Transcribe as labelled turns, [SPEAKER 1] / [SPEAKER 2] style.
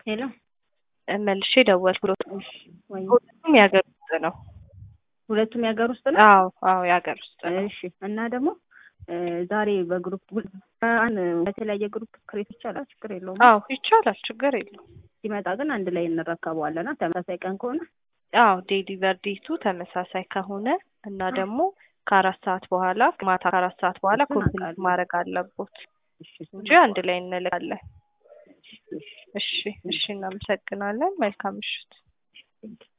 [SPEAKER 1] ሄሎ
[SPEAKER 2] መልሼ ደወልኩ።
[SPEAKER 1] እሺ ወይ
[SPEAKER 2] ሁለቱም የሀገር ውስጥ ነው።
[SPEAKER 1] ሁለቱም የሀገር ውስጥ ነው።
[SPEAKER 2] አዎ አዎ የሀገር ውስጥ ነው።
[SPEAKER 1] እሺ እና ደግሞ እ ዛሬ በግሩፕ አን በተለያየ ግሩፕ ክሬት ይቻላል፣ ችግር የለውም።
[SPEAKER 2] አዎ ይቻላል፣ ችግር የለውም።
[SPEAKER 1] ሲመጣ ግን አንድ ላይ እንረከበዋለና ተመሳሳይ ቀን ከሆነ
[SPEAKER 2] አዎ ዴሊቨር ዴቱ ተመሳሳይ ከሆነ እና ደግሞ ከአራት ሰዓት በኋላ ማታ ከአራት ሰዓት በኋላ
[SPEAKER 1] እሱን
[SPEAKER 2] ኮምፕሊት
[SPEAKER 1] አውቃለሁ።
[SPEAKER 2] ማድረግ አለቦት
[SPEAKER 1] እሺ እሱን
[SPEAKER 2] እንጂ አንድ ላይ እንልካለን።
[SPEAKER 1] እሺ፣ እሺ።
[SPEAKER 2] እሺ እሺ፣ እናመሰግናለን። መልካም ምሽት።
[SPEAKER 1] Thank you.